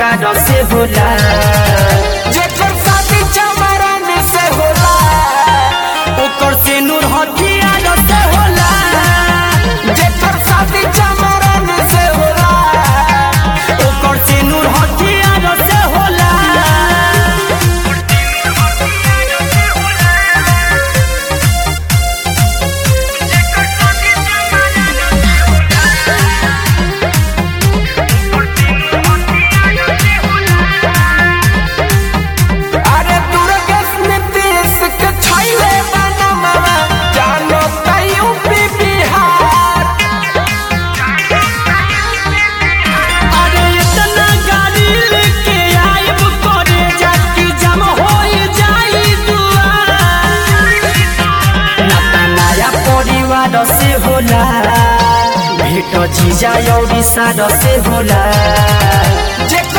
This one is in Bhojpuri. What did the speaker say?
परिवार से होला जेकर शादी चमरन से होला ओकर से नूर हथियार से होला जेकर शादी चमरन से होला ओकर से नूर हथियार से होला अरे दुर्गेश नीतीश के छैले बनमवा जानो त यूपी बिहार अरे इतना गाड़ी लेके आइब करे जाकी जम होई जाई दुआर नाता नया परिवार से होला भेट जीजा औरी सार से होला जे